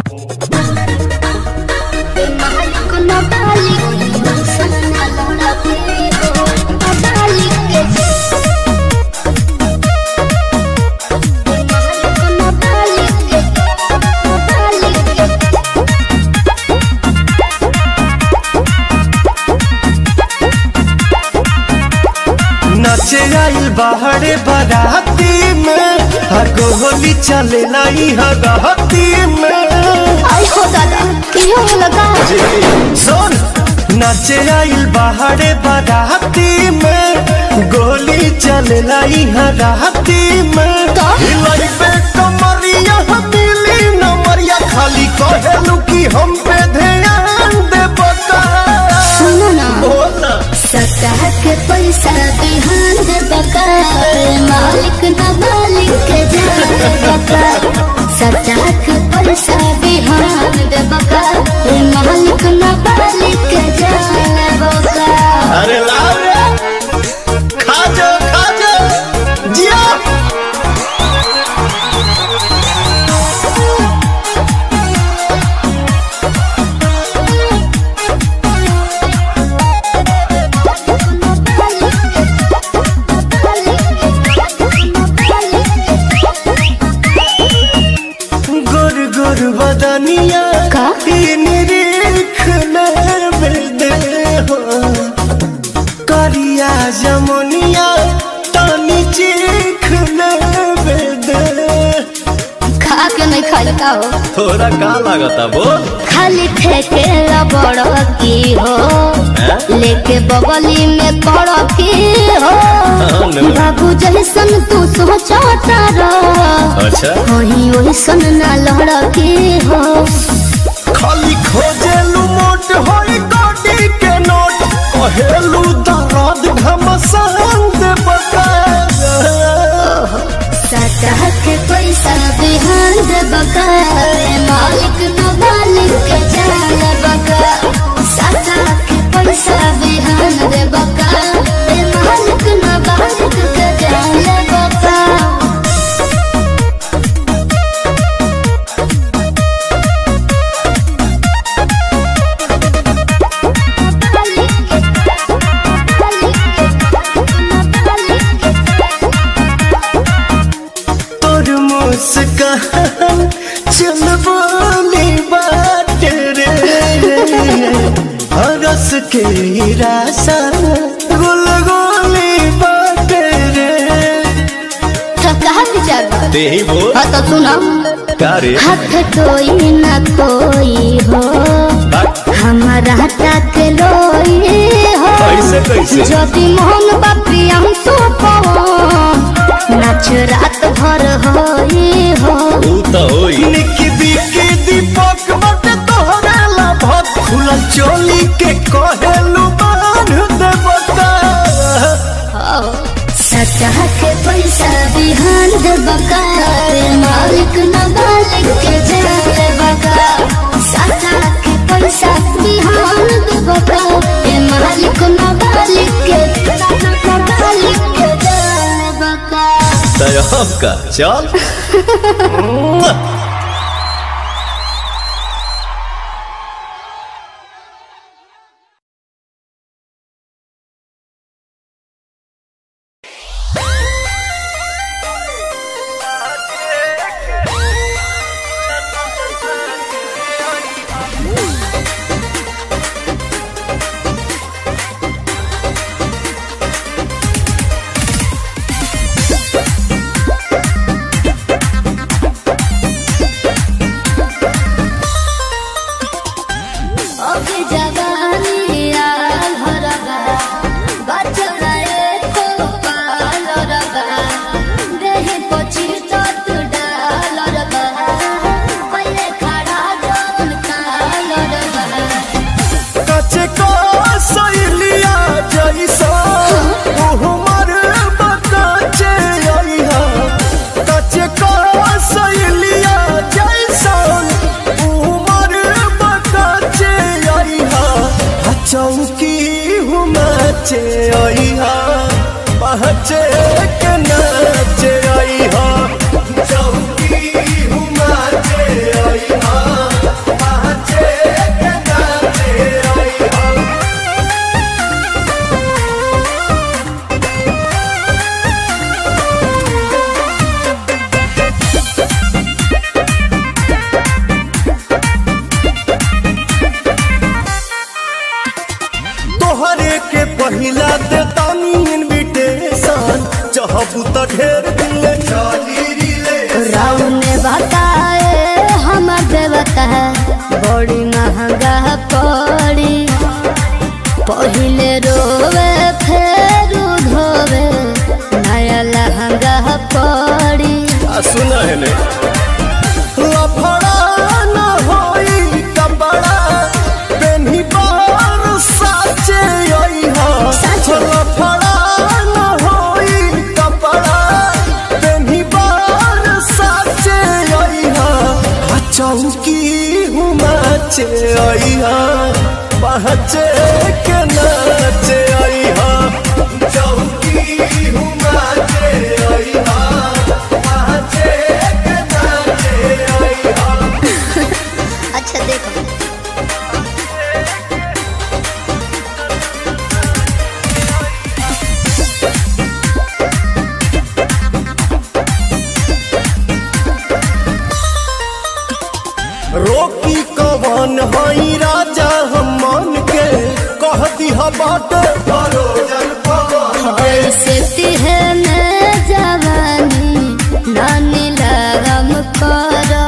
नचे आइल बाहरे बाराती में हगो होली चले लाई हगहती में आई हो दादा कियो लगा सुन नचे आइल बाहरे बाराती में गोली चले लाई हगहती में का? हिलाई पे कमरिया मिली नमरिया खाली कहेलू कि हम पे ध्यान दे बता सुनो ना बोला सतह के पैसा बिहान दे बका मालिक ना मालिक के जान बका सतह के पैसा बिहान दे बका मालिक ना मालिक के जान बका अरे लाओ रे खा जा खा जा जिया गुर गुर बदनिया का? निरीख दे हो करिया जमुनिया तानी चीख दे खा के नहीं खाई का हो थोड़ा का लागता बोल खाली ठेके बड़ की हो लेके बगली में पड़ की हो नो। बाबू जैसन तू सोचता रह अच्छा वही वही सन ना लड़ की हो खाली खोजेलू मोट होई गाड़ी के नोट कहेलू दर्द घमसान दे बता सतह के पैसा बिहान दे बका मालिक न मालिक के जान बका सतह के पैसा बिहान दे बका मालिक न मालिक के जान बका तोर मुस्कान चल बोली बात रे हरस के रासा गुल गोली बात रे कहा विचार बा? ते ही बोल हाँ तो सुनो का रे हाथ कोई न कोई हो हमारा तक लोई हो कैसे कैसे যদি মোহন বাপি আমি তো নাচ রাত ভর হই হো ऊ तो होई निकी बिकी दीपक मत तोहरा लाभत खुला चोली के कहेलू बांध दे बता सतह के पैसा बिहान दे बका मालिक न मालिक के जाए बका सतह के पैसा बिहान दे बका ए मालिक न मालिक के मालिक के जाए बका तय का चल ओके जवानी आल हरगा बचड़ा एको पाल रगा देहि पची तत डाल रगा पहिले खड़ा जौन काल रगा कचे को सैलिया जैसा उहमर बकाचे आइहा कचे को सैलिया जैसा उहमर बकाचे आइहा आ चौकी हुमाचे आइहा पहचे के नाचे आइहा चौकी हुमाचे आइहा चाहबू त ढेर दिले चली रिले राव ने बताए हम देवता बड़ी महंगा पड़ी पहिले रोवे फेर धोवे नया लहंगा पड़ी आ सुन है ने लफड़ा न होई कपड़ा पेन्ही बार साचे आई हा साचे। लफड़ा न होई कपड़ा पेन्ही बार साचे आई हा आ चौकी हुमाचे आई हा पहचे के नाचे आई हा चौकी हुमाचे आई हा पहचे के नाचे आई हा अच्छा देखो रोकी कवन हई राजा हम मन के कह दिहा बाट भरोजन पवन ऐसे तिहने जवानी नानी लगम करो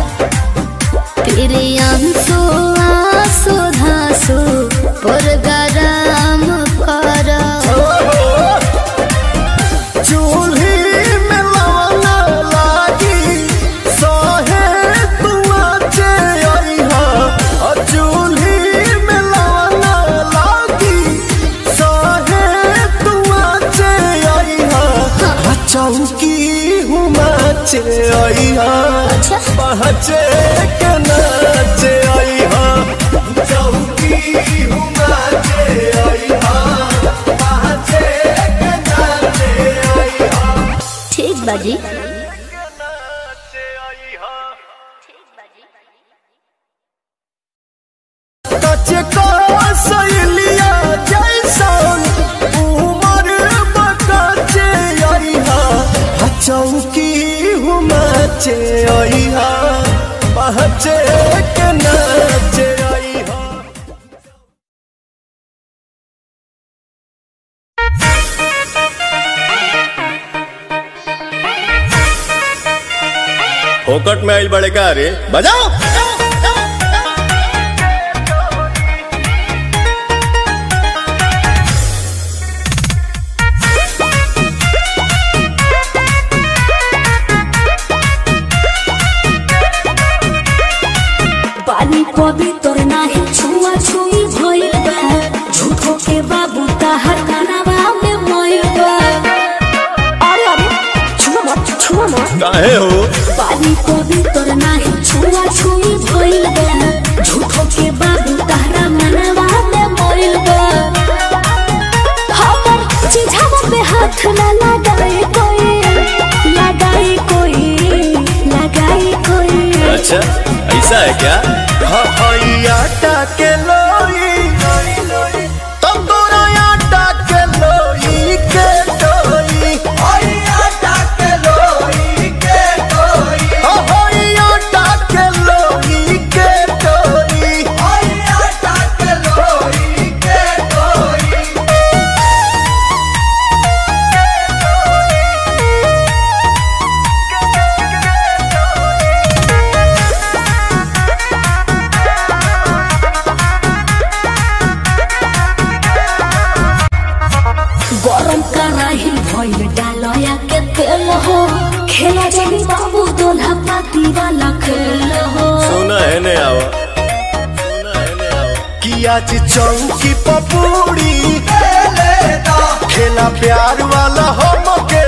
प्रियंसु आंसू धांसु पुरगराम करो चूल्ही में लवना लागी सहे तुआचे अइहा अ चूल्ही में लवना लागी सहे तुआचे अइहा आ चौकी हुमाचे अइहा अच्छा। पहचे के नाचे अइहा चौकी हुमाचे अइहा पहचे के नाचे अइहा ठीक बाजी कचे का सैलिया जैसन उमर बकचे अइहा आ चौकी हुमाचे अइहा पहचे के नाचे अइहा फोकट में आइल बड़े का रे बजाओ पानी पवित्र नाही छुआ छुई भइल बा झूठो के बाबू ताहर कनावा में मोइल बा अरे अरे छुआ मत छुआ मत काहे हो पानी पवित्र नाही छुआ छुई भइल बा झूठो के बाबू ताहरा मनवा में मोइल बा हमर चिझावा पे हाथ न लगाए कोई लगाए कोई लगाए कोई अच्छा ऐसा है क्या हई आटा के लोई तब तोरा आटा के लोई के डोई हई आटा के लोई के डोई हई आटा के लोई के डोई हई आटा के लोई के डोई गरम कराही भइल डालया के तेल हो खेला जानी बाबू दोल्हा पाती वाला खेल हो सुना है ने आवा सुना है ने आवा कि आज चौकी पपूड़ी खेला प्यार वाला हमके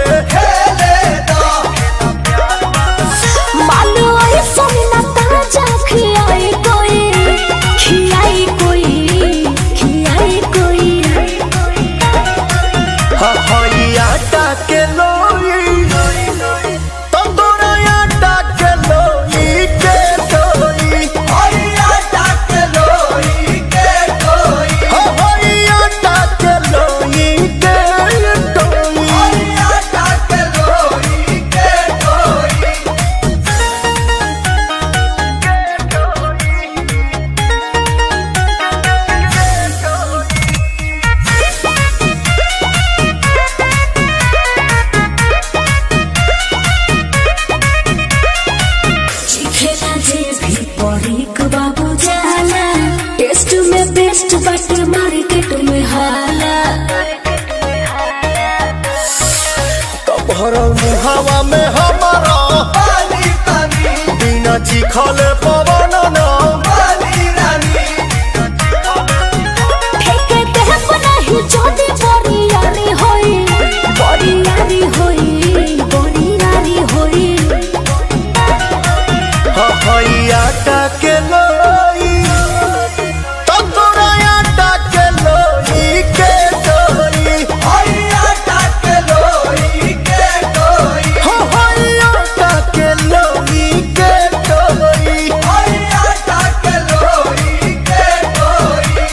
मानो आई सोना ताजा खियाई कोई खियाई कोई खियाई कोई हई आटा के लोई तंदूरा आटा के लोई के डोई हई आटा के लोई के डोई हई आटा के लोई के डोई लिखले पवन नाम वाली रानी ठेके देह नहीं जोदी बोरियारी होई बोरियारी होई बोरियारी होई हई आटा के लोई तंदूरा आटा के लोई के डोई हई आटा के लोई के डोई हई आटा के लोई के डोई हई आटा के लोई के डोई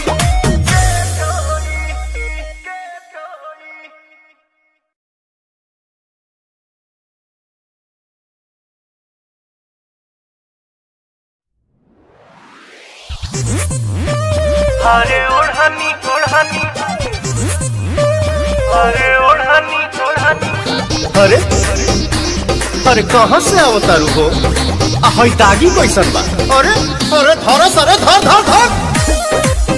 अरे ओढ़नी ओढ़नी अरे ओढ़नी ओढ़नी अरे अरे कहाँ से अवतारू हो आ हई दागी कैसन बा अरे अरे धरस अरे धर धर धर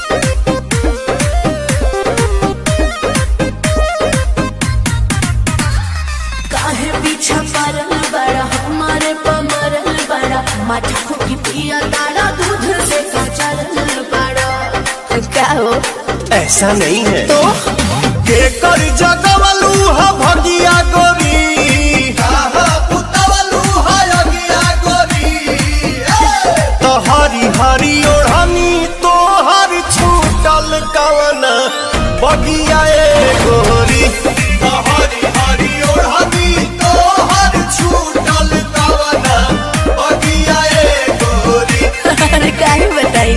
काहे पीछा परल बड़ा हमारे पमरल बड़ा मटको की पिया दाड़ा दूध से कचरल बड़ा क्या हो ऐसा नहीं है तो के कर जगवलू हा भगिया गोरी तो हरी हरी ओढ़नी तो हर छूटल कवन बगिया ए गोरी तो हरी हरी ओढ़नी तो हर छूटल कवन बगिया ए गोरी अरे काहे बताई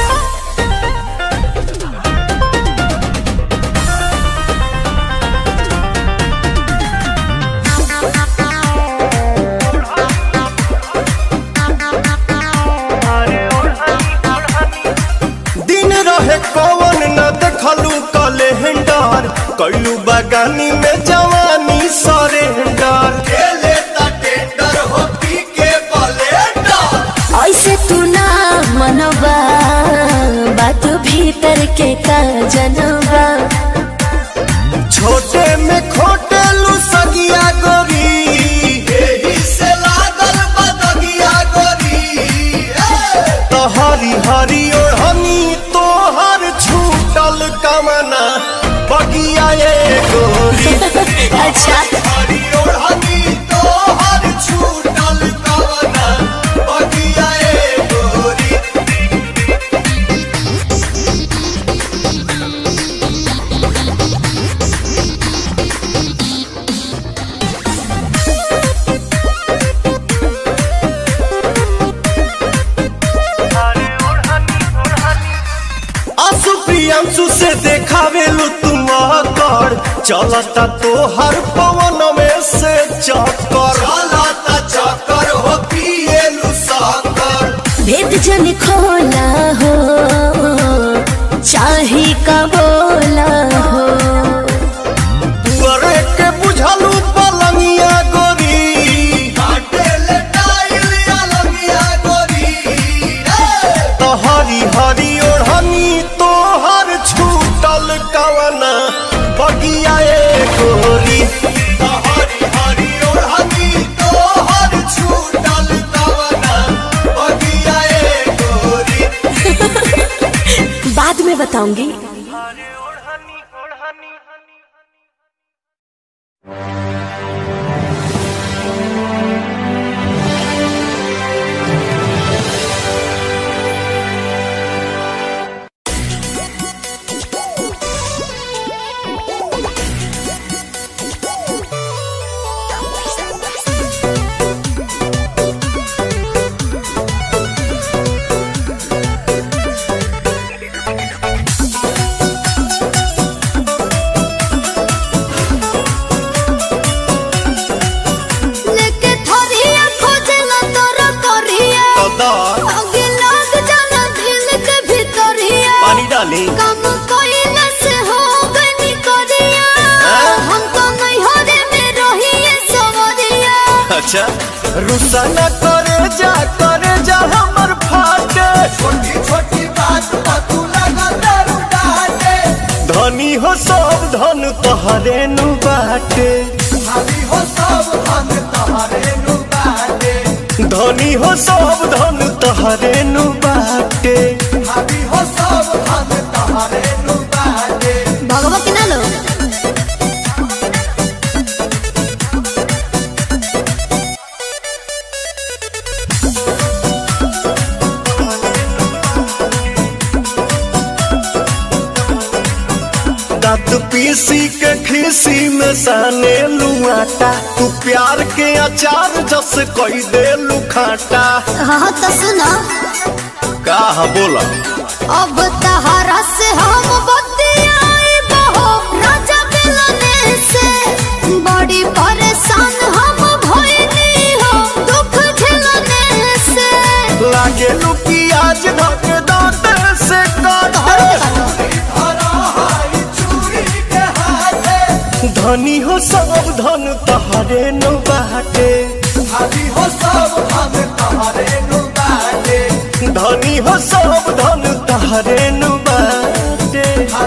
अरे ओढ़नी ओढ़नी दिन रहे कवन न देखलू कैलेंडर कैलू बगानी में जवानी सरेंडर खेले टेंडर हो पी के बलेंडर ऐसे तू ना मनवा बात भीतर के का जनवा छोटे में खोटे लू सगिया गोरी एही से लागल बदगिया गोरी तो हरी हरी ओढ़नी तोहर छूटल कमना बगिया ए गोरी अच्छा हरी ओढ़नी तोहर छूटल कमना बगिया ए गोरी अरे ओढ़नी ओढ़नी आंसू प्रियांशु से देखावेलू तुम कर चलता तो हर पवन में से चक्कर चलता चक्कर हो पिएलू साकर भेद जन खोला हो चाहे का बोला हो पुअरे के बुझलू पलंगिया गोरी काटे ले टाइल अलंगिया गोरी तो हरी हरी ओढ़नी तोहर छूटल कवना बगिया ए गोरी तो हरी हरी ओढ़नी तोहर छूटल कवना बगिया ए गोरी बाद में बताऊंगी अरे ओढ़नी ओढ़नी लेके थोरिया खोजला तोरा करिया कदर आगे लग जाला दिल के भीतरिया पानी डाली काम कइला से हो गनी करिया हाँ? हम तो नहीं हरे में रहिए सवरिया अच्छा रुसा न करे जा करे जा हमर फाटे छोटी छोटी बात पर तू लगा दारू डाटे धनी हो सब धन तोहरे नु बाटे धनी हो सब धन तोहरे नु बाटे धनी धनी हो सब धन तहरे नु बाटे भगवा के ना लो दांत पीसी के खीसी में साने लुआटा तू प्यार के अचार जस कोई दे लुखाटा हाँ तो सुनो का बोला अब तहरा से हम बतियाई बहो राजा मिलने से बड़ी परेशान हम भइनी हो दुख झेलने से लागे लुकी आज धक दांत से काट धनी हो सब धन तहरे नु बाटे धनी हो सब धन तहरे नु बाटे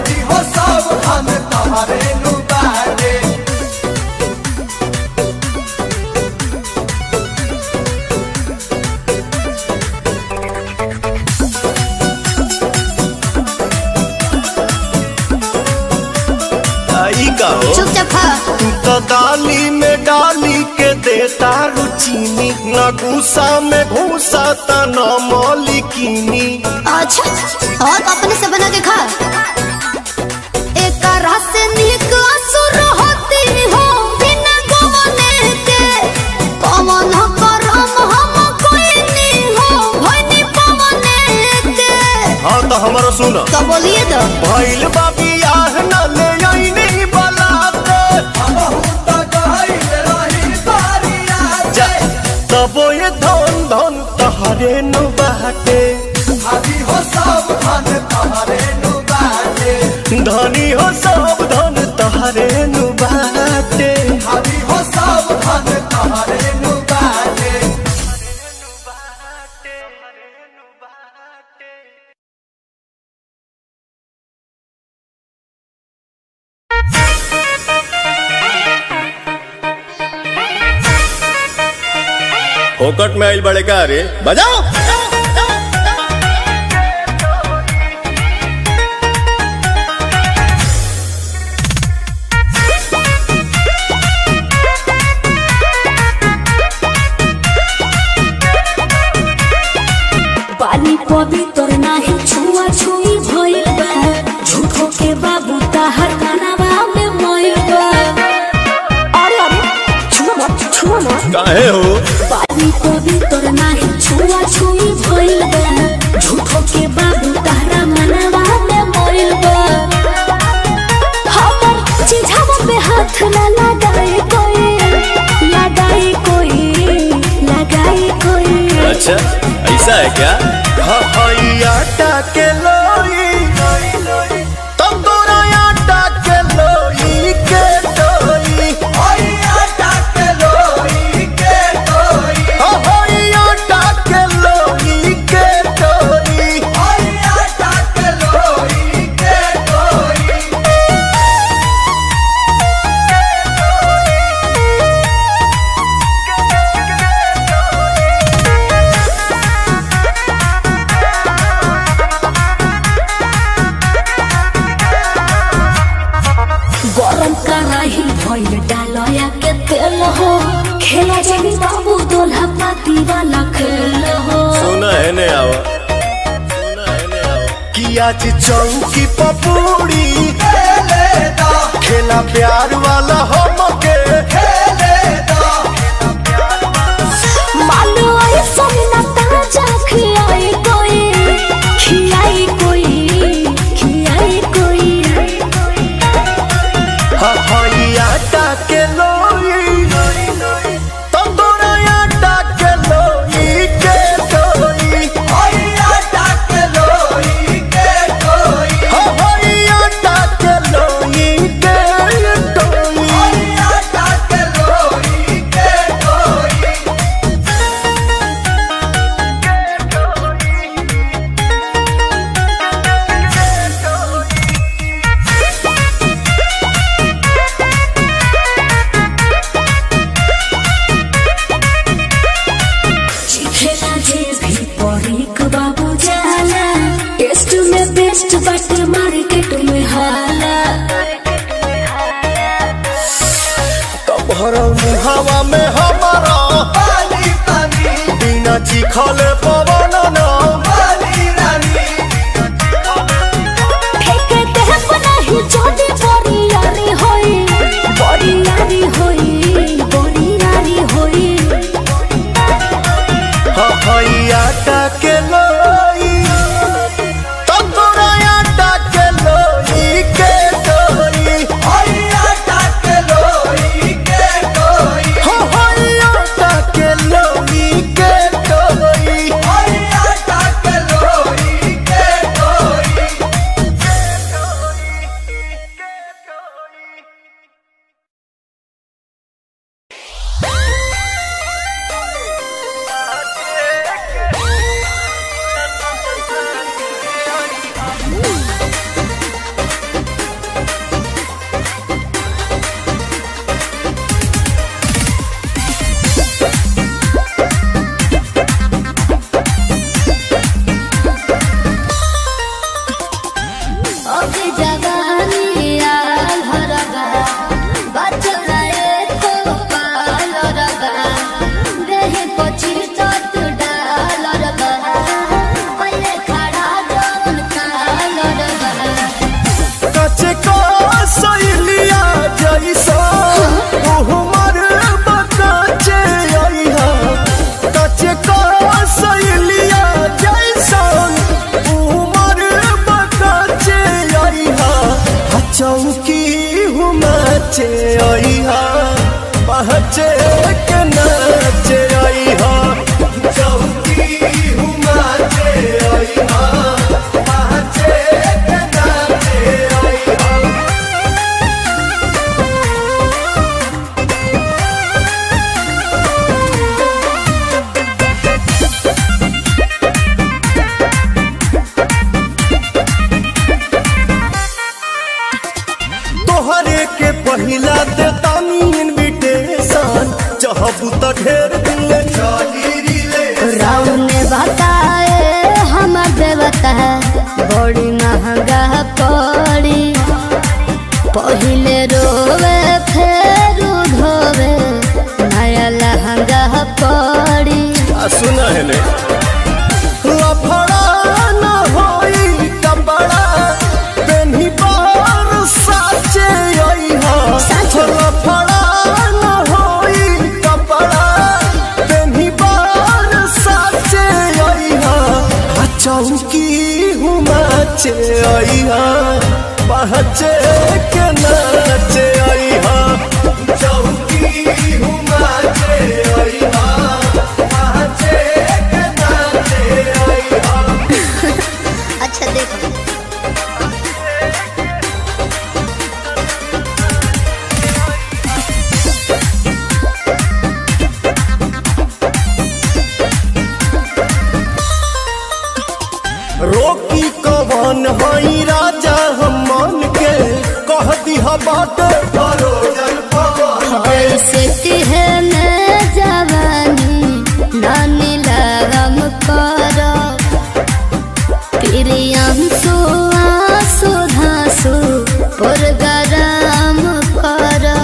आई का हो चुपचाप खा तू तो दाली में डाली के देता रुचीनी न गुस्सा में घूसा त न मौलिकीनी अच्छा और अपने से बना के खा एक रस निक असुर होती हो बिना गवने के पवन करम हम कोई नहीं हो भइनी पवने के हाँ तो हमारा सुन तो बोलिए तो भइल बाबी आह न ले आईनी बलाते जा, तबो ये धन धन तहरे नु बाटे धनी हो सब धन तहरे नु बाटे फोकट में आइल बड़े का रे बजाओ पानी पवित्र नाही छुआ छुई भइल बा झूठो के बाबू ताहर कानावा में मोइल बा अरे अरे छुआ मत छुआ मत काहे हो पानी पवित्र नाही छुआ छुई भइल बा झूठो के बाबू ताहरा मनवा में मोइल बा हमर चिझावा पे हाथ ना लगाए कोई लगाए कोई लगाए कोई अच्छा ऐसा है क्या हाँ हाँ ये आटा के लोई तब तोरा आटा के लोई के डोई हाँ हाँ ये आटा के लोई के डोई गरम कराही भइल डालया के तेल हो खेला जानी बाबू दोल्हा पाती वाला खेल हो सुना है ने आवा सुना है ने आवा कि आज चौकी पपूड़ी खेला प्यार वाला हमके मानो आई सोना ताजा खियाई कोई खियाई कोई खियाई कोई हाँ हाँ ये आटा के लोई तंदूरा आटा के लोई के डोई हाँ हाँ ये आटा के लोई के डोई बाटे मार्केट में हाला तब भरल मुहावा में हमारा पानी पानी बिना चिखले पवन न पानी रानी फेंके देह नहीं छोटी बड़ी यारी होई बड़ी यारी होई बड़ी यारी होई हई आटा के लोई तंदूरा आटा के लोई के डोई हई आटा के लोई के डोई हई आटा के लोई के डोई हई आटा के लोई के डोई अभी जवानी आल हरगा बचड़ा एको पाल रगा देहि पची चट डाल रगा पहिले खड़ा जौन काल रगा कचे का सैलिया जैसा उहमर बकाचे आइहा कचे का सैलिया जैसा उहमर बकाचे आइहा आ चौकी हुमाचे आइहा पहचे के नाचे आइहा चौकी हुमाचे आइहा पहचे के नाचे आइहा तोहरे के पहिला दे तानी इनविटेशन चाहबू त ढेर दिन ले चली रिले राम ने बताए हमर देवता बड़ी महंगा पड़ी पहिले रोवे फेर धोवे नया लहंगा पड़ी आ सुना है ने लफड़ा न होई कपड़ा पेन्ही बार साचे आई हा लफड़ा न होई कपड़ा पेन्ही बार साचे आई हा आ चौकी हुमाचे आई हा पहचे के नाचे आई हा चौकी हुमाचे आई हा पहचे के नाचे आई हा अच्छा देखो रोकी कवन हई राजा हम मन के कह दिहा बाटे परोजन पवन ऐसे तिहने जवानी नानी लगम करो प्रियम सुआसु धासु पुरगराम करो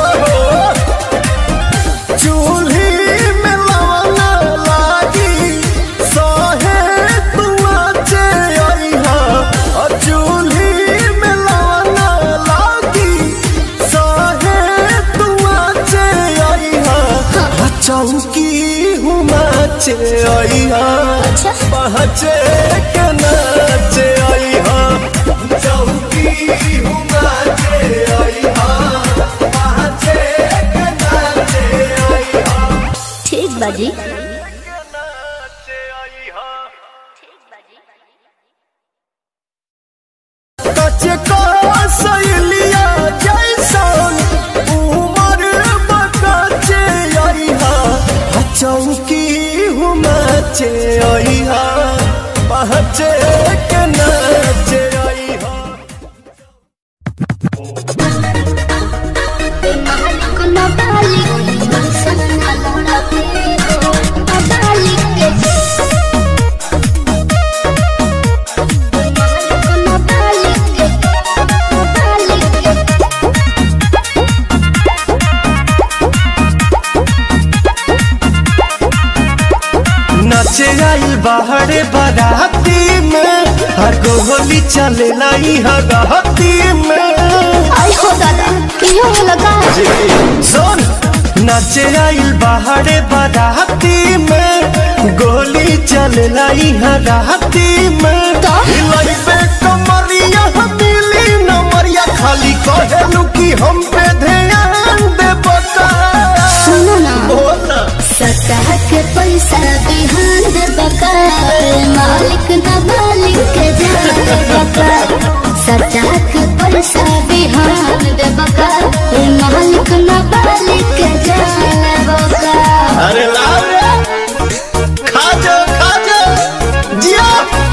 चूल्ही में लवना लागी सहे तुआचे अइहा अ चूल्ही में लवना लागी सहे तुआचे अइहा अ चौकी हुमाचे अइहा पहचे के नाचे अइहा चौकी हुमाचे अइहा पहचे के नाचे अइहा ठीक बाजी कचे का सैलिया जैसन उमर बकाचे आइहा आ चौकी हुमाचे आइहा पहचे के नाचे आइहा Bye. बाहरे बाराती में हर गोली चले लाई हराती में आई हो दादा क्यों लगा सुन नाचे आइल बाहरे बाराती में गोली चले लाई हराती में तो? हिलाई पे कमरिया मिली नमरिया खाली कहेलू कि हम पे ध्यान दे बता सुनो ना बोला सतह के पैसा बिहान दे बकार मालिक न मालिक के जान बकार सतह के पैसा बिहान दे बकार मालिक न मालिक के जान बकार अरे लाओ रे खा जा खा जा जिया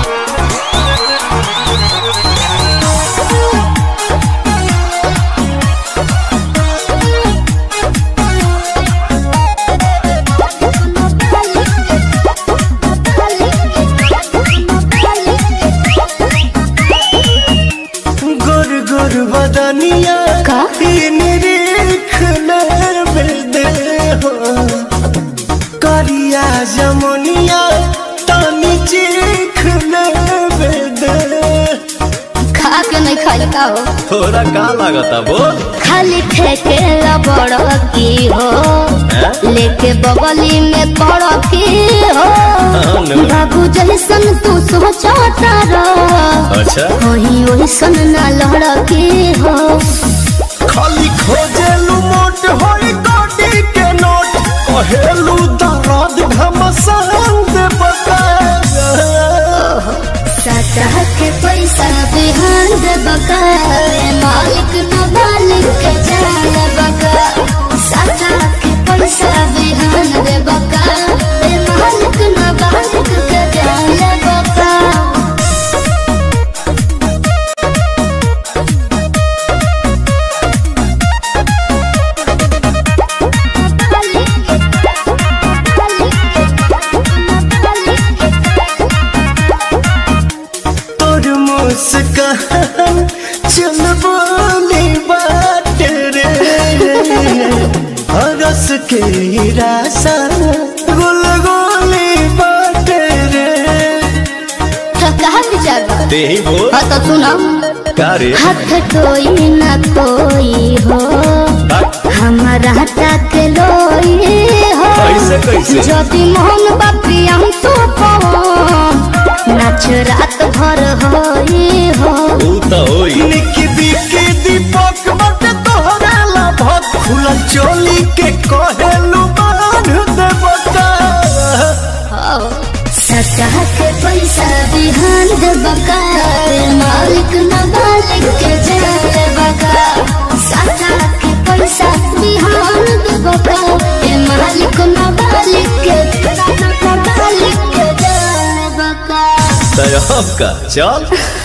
गोर गोर बदनिया का? ई निरीख दे हो करिया जमुनिया तानी चीख दे खा के नहीं खाई का हो थोड़ा का लागता बोल खाली ठेके बड़ की हो लेके बगली में पड़ की हो हाँ, नो। बाबू जैसन तू सोचता रह अच्छा वही वैसन ना लड़की हो खाली खोजेलू मोट होई गोटी के नोट कहेलू दर्द घमसान दे बता सतह के पैसा बिहान दे बकार मालिक न मालिक के जान बकार सतह के पैसा बिहान दे बकार मालिक न मालिक के जान बकार तोर मुस्कान चल बोली बात रे हरस के रासा गुल गोली बात रे कहा विचार बा? दे बोल हाँ तो सुनो का रे हाथ कोई न कोई हो हमारा तक लोई हो कैसे, कैसे? यदि मोहन बापी हम तो नाच रात भर होई हो ऊ तो होई निकी बिकी दीपक बट तोहरा लाभत खुला चोली के कहेलू बांध दे बता सतह के पैसा बिहान दे बकार मालिक न मालिक के जान बकार सतह के पैसा बिहान दे बकार ए मालिक न मालिक के न मालिक के जान बकार तय का चल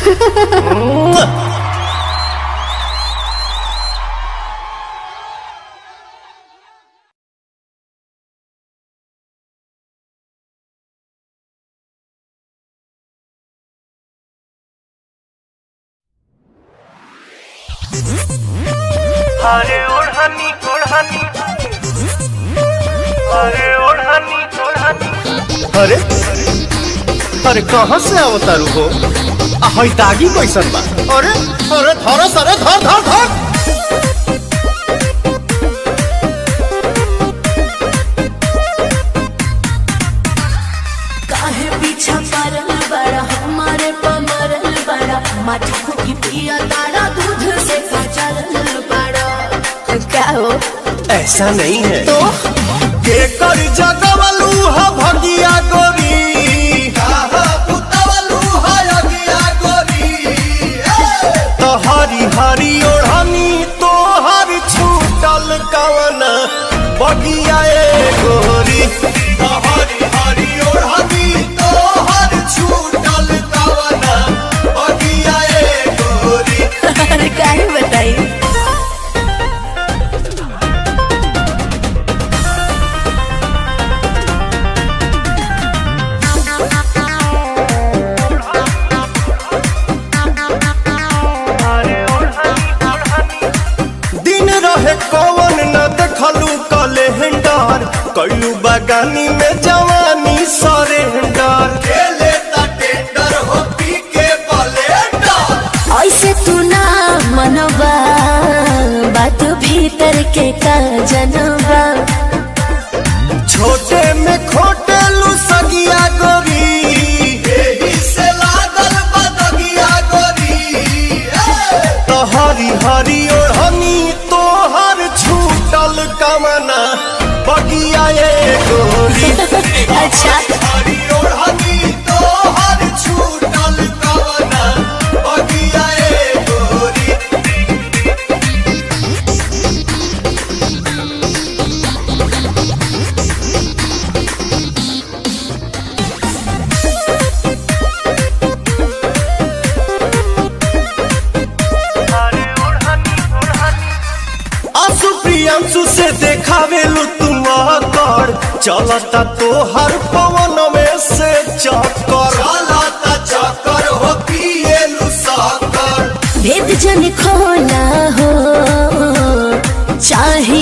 अरे ओढ़नी ओढ़नी अरे ओढ़नी ओढ़नी अरे अरे कहाँ से अवतारू हो आ हई दागी कैसन बा अरे अरे धरस अरे धर धर धर काहे पीछा पड़ल बड़ा हमारे पमरल बड़ा मटकू की पिया तारा दूध से कचरल बड़ा क्या हो ऐसा नहीं है तो के कर जगवलू हा भगिया गोरी तो हरी हरी ओढ़नी तो हर छूटल कवन बगिया ए गोरी तो हरी हरी ओढ़नी तो हर छूटल कवन बगिया ए गोरी अरे काहे बताई अरे ओढ़नी ओढ़नी दिन रहे कवन न देखलू कैलू बगानी में जवानी सरेंडर जनबा छोटे में खोटे लू सगिया गोरी एही से लागल बदगिया गोरी तो हरी हरी ओढ़नी तोहर छूटल कमना बगिया ए गोरी अच्छा हरी ओढ़नी तोहर छूटल कमना बगिया ए गोरी अरे ओढ़नी ओढ़नी आंसू प्रियांशु से देखावे लू तुम कर चलता तो हर पवन में से चक्कर चलता चक्कर हो पिए लू साकर भेद जन खोला हो चाहे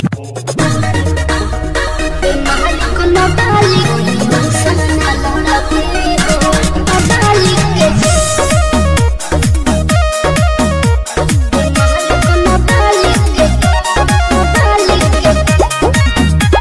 मालिक न मालिक सना लौड़ा के हो मालिक के मालिक न मालिक के मालिक के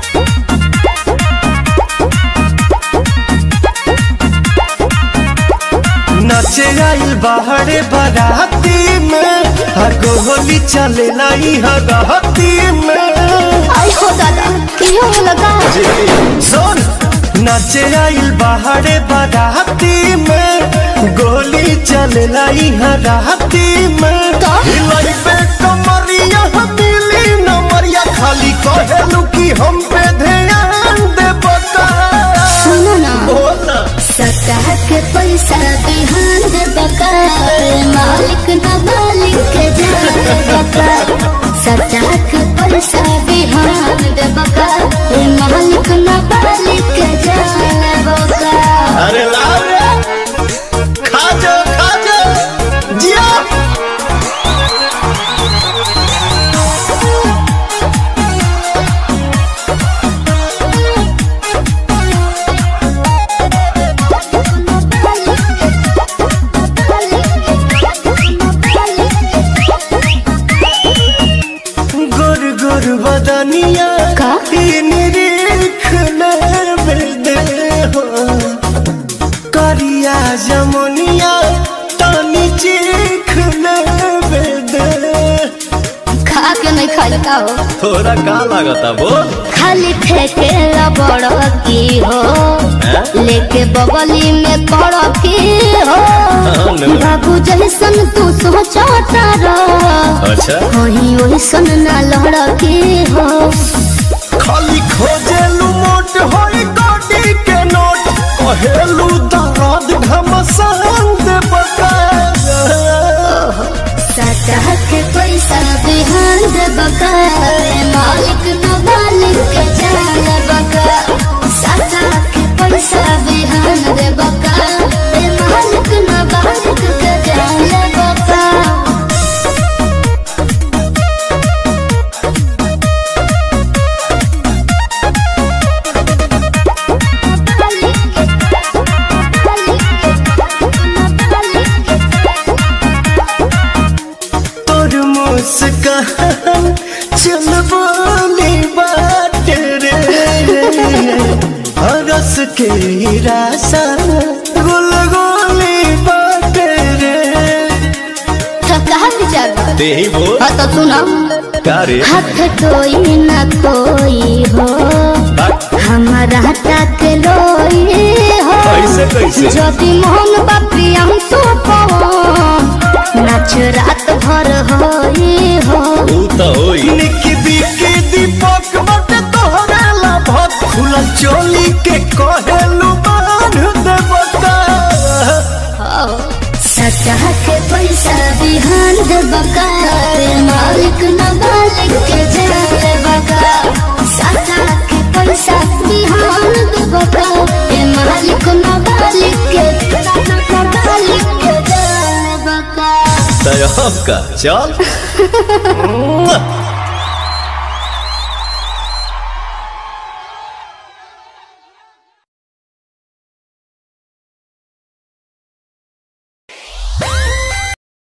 नचे आइल बाहरे बाराती में हर गोली चले लाई हगहती में आई हो दादा की हो लगा सुन नचे आइल बाहरे बाराती में गोली चले लाई हराती में का? हिलाई पे कमरिया मिली नमरिया खाली कहेलू कि हम पे ध्यान दे बता सुनो ना बोला सतह के पैसा बिहान दे बका मालिक न मालिक के जाने बका सतह के पैसा बिहान दे बका मालिक न मालिक के जाने बका अरे लाओ रे खा जा खा जा जिया गुर गुर बदनिया का? ई निरीख नर दे हो करिया जमुनिया तानी चीख नर दे खा के नहीं खाई का हो थोड़ा का लागता बोल खाली ठेके बड़ की हो लेके बगली में पड़ की हो नो। बाबू जैसन तू सोचता रह अच्छा वही ओइसन ना लड़के हो खाली खोजेलू मोट होई गोडी के नोट कहेलू दर्द घमसान दे बका सतह के पैसा बिहान दे बका मालिक न मालिक के जान बका सतह के पैसा बिहान दे बका मालिक न मालिक के जान बका तोर मुस्कान चल बोली बात रे हरस के रासा गुल गोली बात रे तो कहा विचार बा? ते ही बोल हाँ तो सुनो का रे हाथ कोई न कोई हो हमारा तक लोई हो कैसे कैसे যদি মোহন বাপি আমি তো নাচ রাত ভর হই হো ऊ तो होई निकी बिकी दीपक बट तोहरा लाभत खुला चोली के कहेलू बांध दे बता सतह के पैसा बिहान दे बका मालिक न मालिक के जाने बका सतह के पैसा बिहान दे बका मालिक न मालिक के न मालिक के जाने बका तय का चल